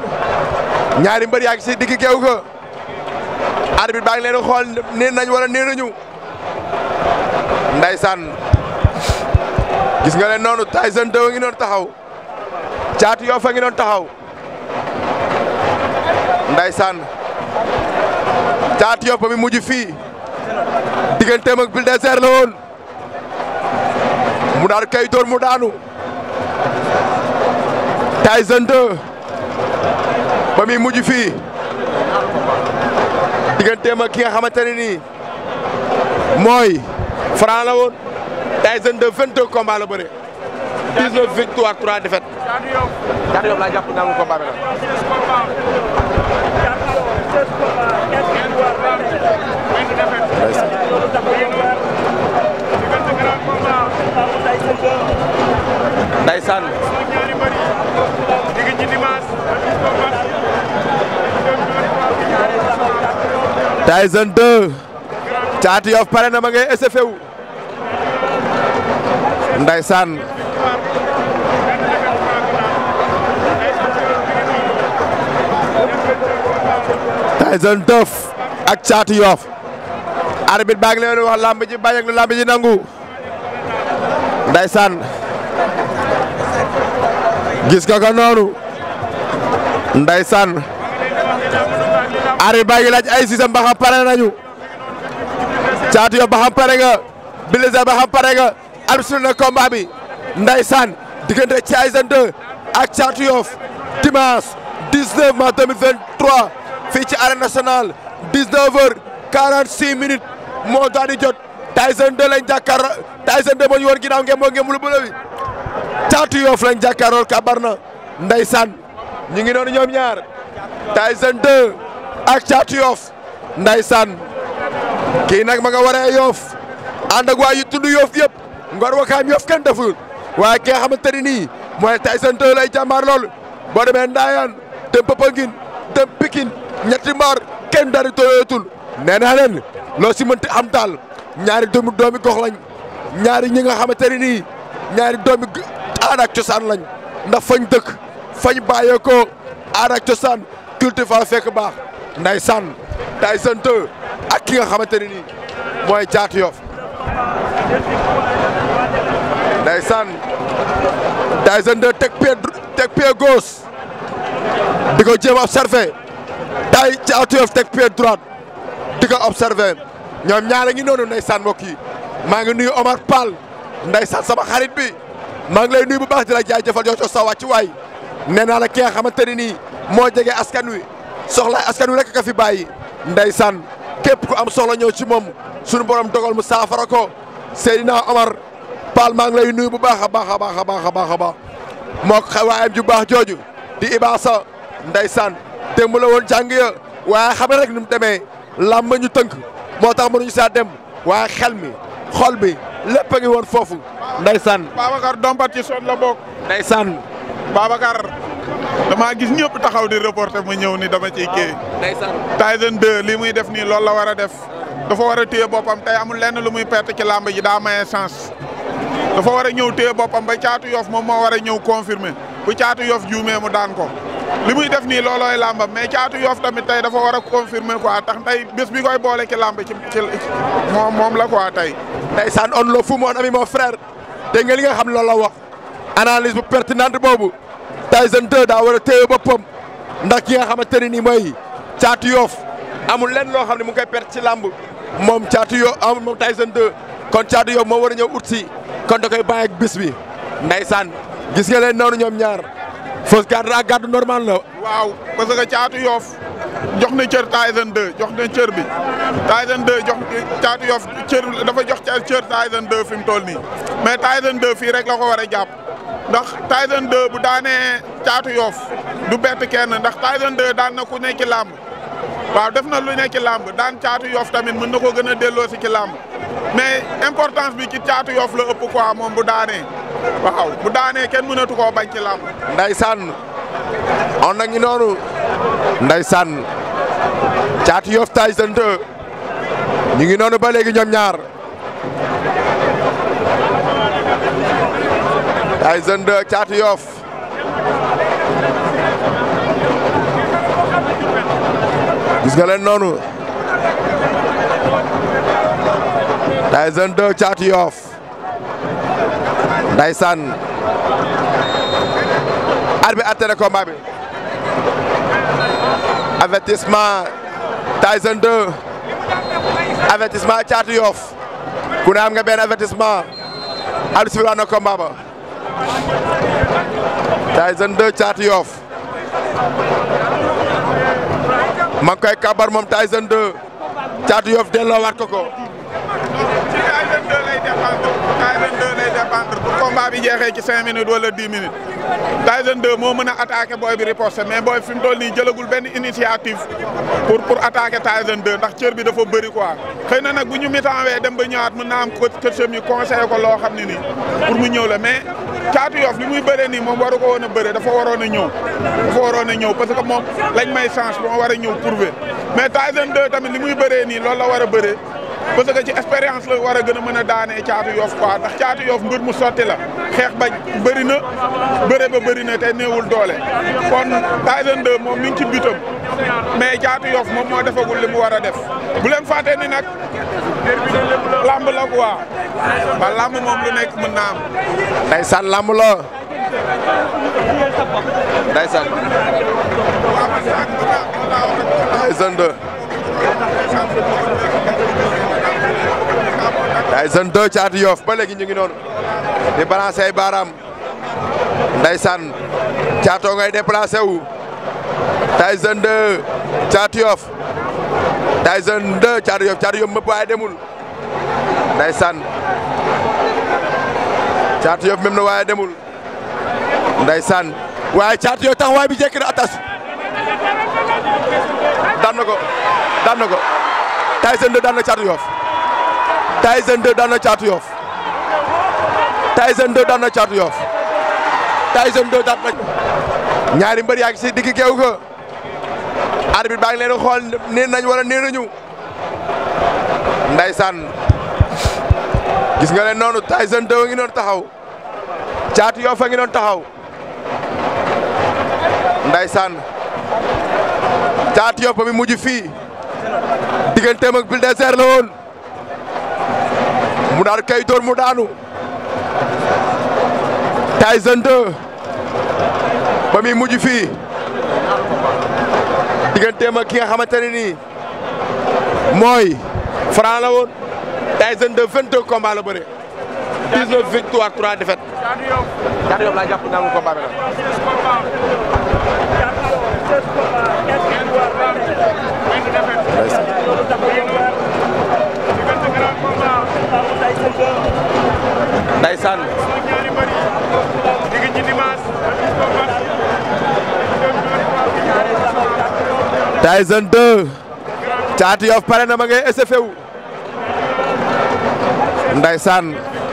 ñaari mbër yaa ngi si digg géew ga arbitre baa ngi leen di xool nee nañ wala nee nañu ndaysaan gis nga leen noonu Tyson 2 ngi doon taxaw Caatu Yoff a ngi doon taxaw ndaysaan Caatu Yoff ba mi mujj fii digganteem ak Bulldozer la woon mu daal kay door mu daanu Tyson 2 ba muy mujj fii digganteem ak ki nga xamante ne nii mooy Franc la woon Tyson 2 22 combats la bëre 19 victoires 3 défaites. Caatu Yoff laa jàpp nangu combat bi la. Ndeysaan Tyson 2 Caatu Yoff pare na ma ngay SFU Ndeysaan Tyson 2 ak Caatu Yoff arbitre baa ngi leen wax lamb ji bañ ak lu lamb ji nangu Ndeysaan gis nga ko noonu Ndeysaan arbitre baa ngi laaj ay sisam ba xam pare nañu Caatu Yoff ba xam pare nga Bulldozer ba xam pare nga arbitre na combat bi Ndeysaan diggante Tyson 2 ak Caatu Yoff dimanche 19 mars 2023 fii ci arène nationale 19 heures 46 minutes moo daal di jot Tyson 2 lañ jàkkaarloo Tyson 2 moo ñu woon ginnaaw ngeen moo ngeen mu lu bële bi Caatu Yoff lañ jàkkaarloo kabar na Ndeysaan ñu ngi noonu ñoom ñaar Tyson 2 ak Caatu Yoff Ndeysaan kii nag ma nga waree Yoff ànd ak waa yu tudd Yoff yëpp ngor wakaam Yoff kenn deful waaye ki nga xamante ni nii mooy Tyson 2 lay jàmbaar lool boo demee Ndayane dem Popenguine dem Pikine ñetti mbaar kenn dari tooyootul nee naa leen loo si mënti am daal ñaari doomi doomi gox lañ ñaari ñi nga xamante ne nii ñaari doomi aada ak cosaan lañ ndax fañ dëkk fañ bàyyeekoo aada ak cosaan culture fa fekk baax ndeysaan Tyson 2 ak ki nga xamante ne nii mooy Caatu Yoff ndeysaan Tyson 2 teg pied teg pied gauche di ko jéem a observé tay Caatu Yoff teg pied droite di ko observé ñoom ñaare ngi noonu ndeysaan mbokk yi maa ngi nuyu Omar Pall ndeysaan sama xarit bi maa ngi lay nuyu bu baax di la jaajëfal jox sa wàcc waay nee naa la ki nga xamante ne nii moo jege askan wi soxla askan wi rek ka fi bàyyi ndeysaan képp ku am soxla ñëw ci moom suñu borom dogal mu saafara ko Seydina Omar Pall maa ngi lay nuyu bu baax a baax a baax a baax a baax a baax moo ko waayam ju baax jooju di Ibaasa ndeysaan démb la woon jàng ya waaye xam rek ni mu demee làmb ñu tënk moo tax mënuñu saa dem waaye xel mi xol bi lépp a ngi woon foofu ndeysaan Babacar dompat ci son la bokk. ndeysaan Babacar damaa gis ñëpp taxaw di reporter ma ñëw ni dama ciy kii. ndeysaan Tyson 2 li muy def nii loolu la war a def dafa war a téye boppam tey amul lenn lu muy perte ci làmb ji daa maye chance. dafa war a ñëw téye boppam ba caatu yof moom moo war a ñëw confirmer bu caatu yof juumee mu daan ko. li muy def nii loolooy làmbam mais caatu yof tamit tey dafa war a confirmer quoi tax tey bés bi koy boole ci làmb ci ci moom moom la quoi tey. ndeysaan on le fu mon ami mon frère dégg nga li nga xam loolu la wax analyse bu pertinente boobu Tyson 2 daa war a téye boppam ndax ki nga xamante ne nii mooy caatu yoof amul lenn loo xam ne mu ngi koy perte ci làmb moom caatu yoo amul moom Tyson 2 kon caatu yoof moo war a ñëw ut si kon da koy bàyyi ak bis bi ndeysaan gis nga leen noonu ñoom ñaar fausse garde ak garde normal la waaw parce que caatu yoof jox na cër Tyson 2 jox na cër bi Tyson 2 jox caatu yoof cër dafa jox cër Tyson 2 fi mu toll nii mais Tyson 2 fii rek la ko war a jàpp ndax Tyson 2 bu daanee caatu yoof du bett kenn ndax Tyson 2 daan na ku nekk ci làmb waaw def na lu nekk ci làmb daan caatu yoof tamit mën na ko gën a delloo si ci làmb mais importance bi ci caatu yoof la ëpp quoi moom bu daanee waaw bu daanee kenn mënatu koo bañ ci làmb Ndeysaan on na ngi noonu Ndeysaan Caatu Yoff Tyson 2 ñu ngi noonu ba léegi ñoom ñaar Tyson 2 Caatu Yoff gis nga leen noonu Tyson 2 Caatu Yoff ndeysaan arbitre atte na combat bi avertissement Tyson 2 avertissement Caatu Yoff ku ne am nga benn avertissement arbitre sifflé na combat ba Tyson 2 Caatu Yoff ma ngi koy kabar moom Tyson 2 Caatu Yoff delloo waat ko ko ci Tyson 2 lay dépendre Tyson 2 lay dépendre bu combat bi jeexee ci 5 minutes wala 10 minutes Tyson 2 moo mën a attaqué booy bi riposte mais booy fi mu toll nii jëlagul benn initiative pour pour attaquer Tyson 2 ndax cër bi dafa bëri quoi. xëy na nag bu ñu mitanwee dem ba ñëwaat mën naa am coacham yi conseillé ko loo xam ne nii pour mu ñëw la mais Caatu Yoff li muy bëree nii moom waru ko woon a bëree dafa waroon a ñëw dafa waroon a ñëw parce que moom lañ may chance moo war a ñëw prouver mais Tyson 2 tamit li muy bëree nii loolu la war a bëree. parce que ci expérience la war a gën a mën a daanee caatu yoof quoi ndax caatu yoof mbir mu sotti la xeex ba bëri na bëre ba bëri na te néewul doole kon Tyson 2 moom mi ngi ci bitam mais caatu yoof moom moo defagul li mu war a def bu leen fàtte ni nag lamb la quoi ba lamb moom lu nekk mën naa am. ndeysaan lamb la ndeysaan Tyson 2 Tyson 2 Caatu Yoff ba léegi ñu ngi noonu di balancer ay baaraam ndeysaan caatoo ngay déplacé wu Tyson 2 Caatu Yoff Tyson 2 Caatu Yoff Caatu Yoff mëpp waaye demul ndeysaan Caatu Yoff même na waaye demul ndeysaan waaye Caatu Yoff taxawaay bi jekk na atas daan na ko daan na ko Tyson 2 daan na Caatu Yoff Tyson 2 daan na Caatu Yoff Tyson 2 daan na Caatu Yoff Tyson 2 daan na ñaari mbër yaa ngi si digg géew ga arbitre baa ngi leen xool niin nañ wala nii nañu ndeysaan gis nga leen noonu Tyson 2 ngi noonu taxaw Caatu Yoff a ngi noonu taxaw ndeysaan Caatu Yoff ba mi mujj fii digganteem ak Bulldozer la woon mu daal kay door mu daanu Tyson 2 ba muy mujj fii digganteem ak ki nga xamante ne nii mooy Franc la woon Tyson 2 22 combats la bëre 19 victoires 3 défaites. Caatu Yoff laa jàpp naa ko combat bi la. Ndeysaan Tyson 2 Caatu Yoff pare na ma ngay SFE wu Ndeysaan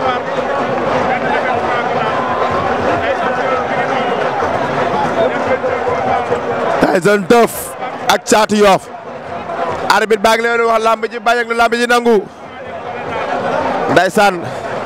Tyson 2 ak Caatu Yoff arbitre baa ngi leen wax lamb ji bañ ak lu lamb ji nangu Ndeysaan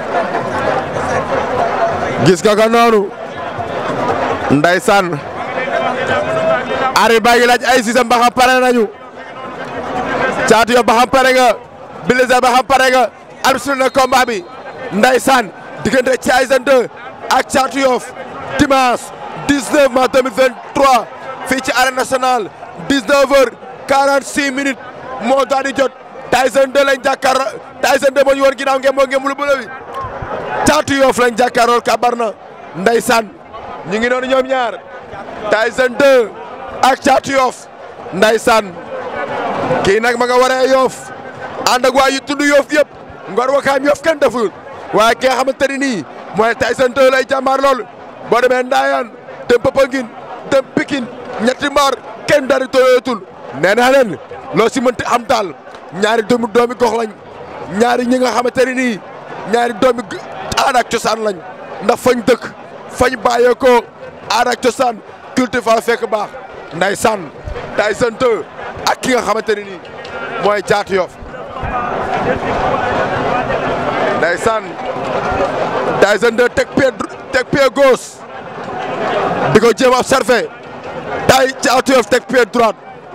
gis nga ko noonu Ndeysaan arbitre baa ngi laaj ay sisam ba xam pare nañu Caatu Yoff ba xam pare nga Bulldozer ba xam pare nga arbitre na combat bi Ndeysaan diggante Tyson 2 ak Caatu Yoff dimanche 19 mars 2023 fii ci arène nationale 19 heures 46 minutes moo daal di jot Tyson 2 lañ jàkkaarloo Tyson 2 moo ñu woon ginnaaw ngeen moo ngeen lu bële bi Caatu Yoff lañ jàkkaarloo kabar na Ndeysaan ñu ngi noonu ñoom ñaar Tyson 2 ak Caatu Yoff Ndeysaan kii nag ma nga waree Yoff ànd ak waa yu tudd Yoff yëpp ngor wakaam Yoff kenn deful waaye ki nga xamante ni nii mooy Tyson 2 lay jàmbaar lool boo demee Ndayane dem Popenguine dem Pikine ñetti mbaar kenn dari tooyootul nee naa leen loo si mënti am daal ñaari doomi doomi gox lañ ñaari ñi nga xamante ni nii ñaari doomi aada ak cosaan lañ ndax fañ dëkk fañ bàyyeekoo aada ak cosaan culture fa fekk baax Ndeysaan Tyson 2 ak ki nga xamante ne nii mooy Caatu Yoff Ndeysaan Tyson 2 teg pied teg pied gauche di ko jéem a observé tay Caatu Yoff teg pied droite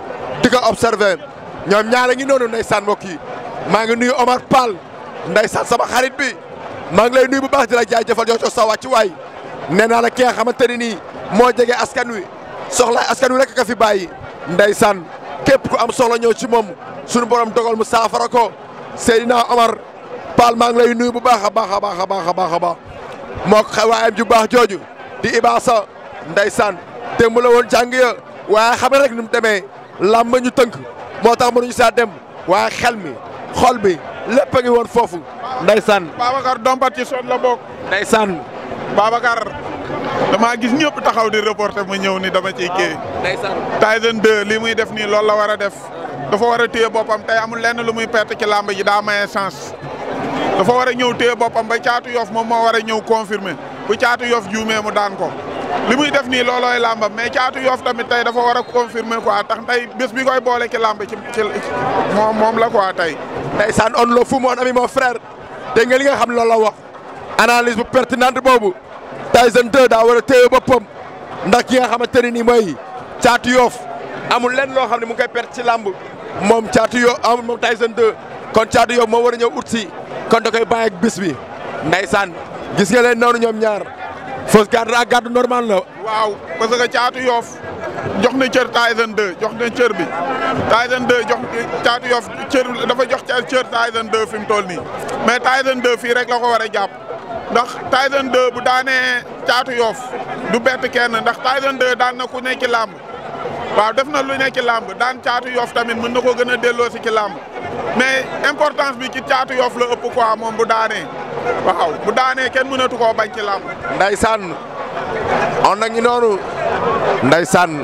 di ko observé ñoom ñaar a ngi noonu ndeysaan mbokk yi maa ngi nuyu Omar Pall ndeysaan sama xarit bi maa ngi lay nuyu bu baax di la jaajëfal yow sa wàcc waay nee naa la ki nga xamante ne nii moo jege askan wi soxla askan wi rek ka fi bàyyi ndeysaan képp ku am soxla ñëw ci moom suñu borom dogal mu saafara ko Seydina Omar Pall maa ngi lay nuyu bu baax a baax a baax a baax a baax a baax moo ko waayam ju baax jooju di Ibaasa ndeysaan démb la woon jàng ya waaye xam nga rek ni mu demee làmb ñu tënk moo tax mënuñu saa dem waaye xel mi xol bi lépp a ngi woon foofu ndeysaan Babacar dompat ci sot la bokk. ndeysaan Babacar damaa gis ñëpp taxaw di reporter ma ñëw ni dama ciy kii. ndeysaan Tyson 2 li muy def nii loolu la war a def dafa war a téye boppam tey amul lenn lu muy perte ci làmb ji daa maye sens dafa war a ñëw téye boppam ba caatu yof moom moo war a ñëw confirmer bu caatu yof juumee mu daan ko li muy def nii loolooy làmbam mais caatu yof tamit tey dafa war a confirmer quoi tax tey bés bi koy boole ci làmb ci ci moom moom la quoi tey. ndeysaan on le fu mon ami mon frère dégg nga li nga xam loolu la wax analyse bu pertinente boobu Tyson 2 daa war a téye boppam ndax ki nga xamante ne nii mooy caatu yoof amul lenn loo xam ne mu ngi koy perte ci làmb moom caatu yoo amul moom Tyson 2 kon caatu yoof moo war a ñëw ut si kon da koy bàyyi ak bis bi ndeysaan gis nga leen noonu ñoom ñaar fausse garde ak garde normal la waaw parce que caatu yoof jox na cër Tyson 2 jox na cër bi Tyson 2 jox caatu yoof cër dafa jox cër Tyson 2 fi mu toll nii mais Tyson 2 fii rek la ko war a jàpp ndax Tyson 2 bu daanee caatu yoof du bett kenn ndax Tyson 2 daan na ku nekk ci làmb waaw def na lu nekk ci làmb daan caatu yoof tamit mën na ko gën a delloo si ci làmb mais importance bi ci caatu yoof la ëpp quoi moom bu daanee waaw bu daanee kenn mënatu koo bañ ci làmb ndeysaan on na ngi noonu ndeysaan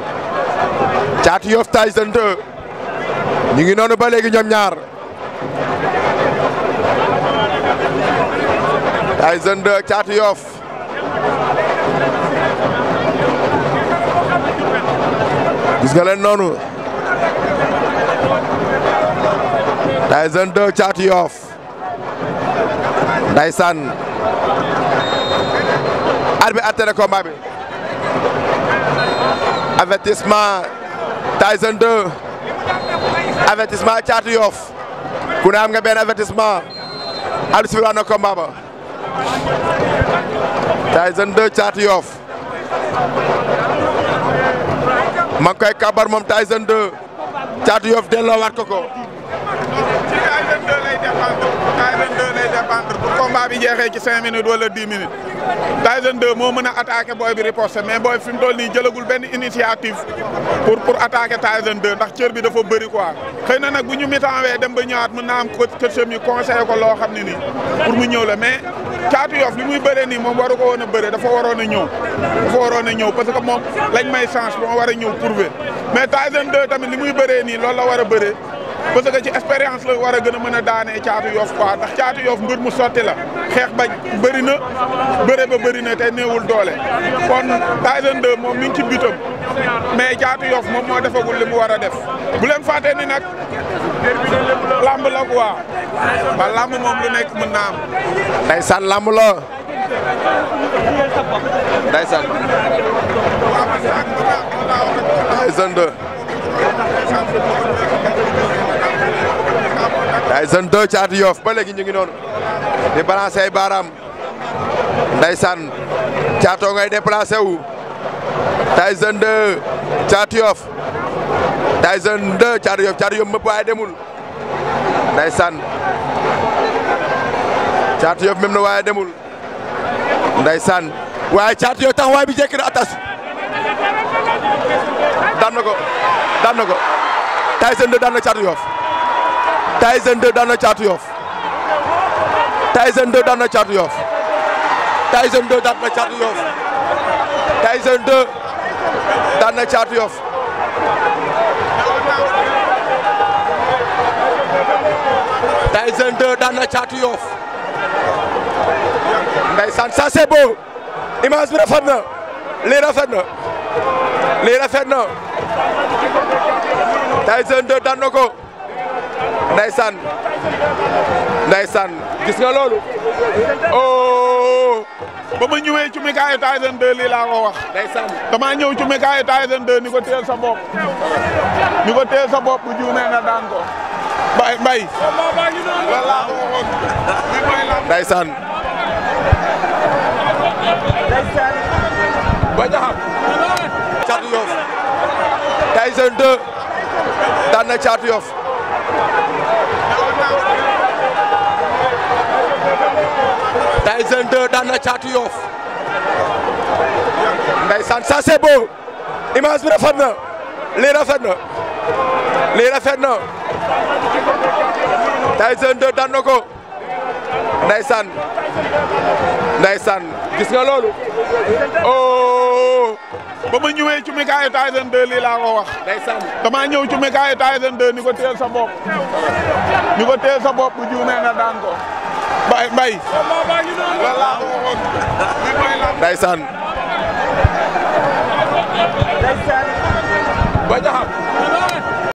caatu yoof Tyson 2 ñu ngi noonu ba léegi ñoom ñaar Tyson 2 caatu yoof gis nga leen noonu Tyson 2 caatu yoof ndeysaan arbitre atte na combat bi avertissement Tyson 2 avertissement Caatu Yoff ku ne am nga benn avertissement arbitre sifflé na combat ba Tyson 2 Caatu Yoff ma ngi koy kabar moom Tyson 2 Caatu Yoff delloo waat ko ko ci Tyson 2 lay dépendre Tyson 2 lay dépendre bu combat bi jeexee ci 5 minutes wala 10 minutes Tyson 2 moo mën a attaqué booy bi riposte mais booy fi mu toll nii jëlagul benn initiative pour pour attaquer Tyson 2 ndax cër bi dafa bëri quoi. xëy na nag bu ñu mitanwee dem ba ñëwaat mën naa am ko kër mi conseillé ko loo xam ne nii pour mu ñëw la mais Caatu Yoff li muy bëree nii moom waru ko woon a bëree dafa waroon a ñëw dafa waroon a ñëw parce que moom lañ may chance moo war a ñëw prouver mais Tyson 2 tamit li muy bëree nii loolu la war a bëree. parce que ci expérience la war a gën a mën a daanee caatu yoof quoi ndax caatu yoof mbir mu sotti la xeex bañ bëri na bëre ba bëri na te néewul doole kon Tyson 2 moom mi ngi ci bitam mais caatu yoof moom moo defagul li mu war a def bu leen fàtte ni nag lamb la quoi ba lamb moom lu nekk mën naa am ndeysaan lamb la ndeysaan Tyson 2 Tyson 2 Caatu Yoff ba léegi ñu ngi noonu di balancer ay baaraam ndeysaan caatoo ngay déplacé wu Tyson 2 Caatu Yoff Tyson 2 Caatu Yoff Caatu Yoff mëpp waaye demul ndeysaan Caatu Yoff même na waaye demul ndeysaan waaye Caatu Yoff taxawaay bi jekk na atas daan na ko daan na ko Tyson 2 daan na Caatu Yoff Tyson 2 daan na Caatu Yoff Tyson 2 daan na Caatu Yoff Tyson 2 daan na Caatu Yoff Tyson 2 daan na Caatu Yoff Tyson 2 daan na Caatu Yoff ndeysaan ça c'est beau image bi rafet na lii rafet na lii rafet na Tyson 2 daan na ko ndeysaan ndeysaan gis nga loolu oh oh ba ma ñëwee ci mikaayu Tyson 2 lii laa ko wax ndeysaan damaa ñëw ci mikaayu Tyson 2 ni ko teel sa bopp ni ko teel sa bopp bu juumee nga daan ko mbay mbay loolu laa ko waxoon li mooy la ndeysaan ba jaxam caatu yof Tyson 2 daan na caatu yof Tyson 2 daan na caatu yof ndeysaan ça c'est beau image bi rafet na lii rafet na lii rafet na Tyson 2 daan na ko ndeysaan ndeysaan gis nga loolu oh ba ma ñëwee ci mikaayu Tyson 2 lii laa ko wax ndeysaan damaa ñëw ci mikaayu Tyson 2 ni ko teel sa bopp ni ko teel sa bopp bu juumee nga daan ko mbay mbay loolu laa ko waxoon li mooy la ndeysaan ba jaxam